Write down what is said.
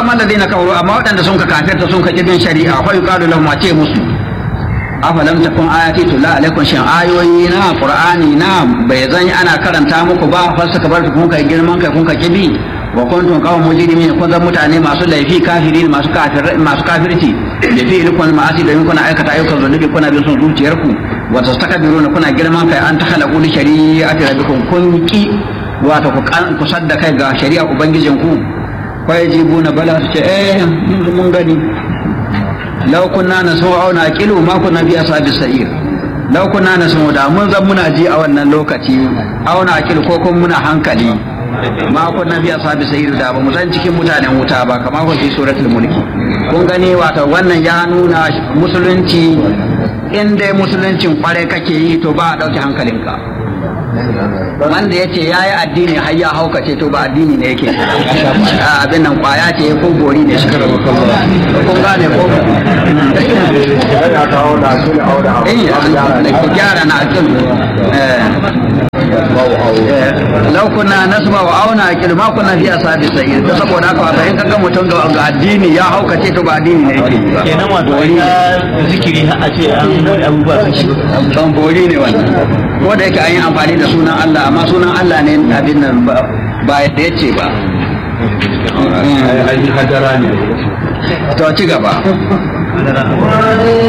amma alladhina kafaru amma waɗanda sun ka kafirta sun ka kibin shari'a fa yuqalu lahum a ce musu afalam takun ayati tulla alaikum shin ayoyi na qur'ani na bai zan ana karanta muku ba fa suka bar kun kai girman kai kun ka kibi wa kuntum qawman mujrimin kun zan mutane masu laifi kafirin masu kafir masu kafirci da fi ilkun ma'asi da kuna aikata ayyukan zunubi kuna bin son zuciyarku wa tastakbiruna kuna girman kai an takhalaqu li shari'ati rabbikum kun ki wato ku ku sadda kai ga shari'a ubangijinku fa yajibuna bala su ce eh mun gani law kunna nasma'u aw naqilu ma kunna fi ashabis sa'ir law kunna nasma'u da mun zan muna ji a wannan lokaci aw naqilu ko kun muna hankali ma kunna fi ashabis sa'ir da ba mu zan cikin mutanen wuta ba kamar ko fi suratul mulki kun gani wato wannan ya nuna musulunci in dai musuluncin kware kake yi to ba a dauke hankalinka wanda ya ce ya yi addini har ya haukace to ba addini ne yake abin nan kwaya ce ko gori ne shi kun gane ko ku gyara na akin lau kuna nasma wa auna akil ma kuna fi asabi sa'ir ta saboda haka wato in kaga mutum ga addini ya haukace to ba addini ne yake kenan wato ya zikiri a ce an abubuwa kashi ban bori ne wannan ko da yake an yi amfani da sunan Allah amma sunan Allah ne abin nan ba yadda ya ce ba hadara ne to ci gaba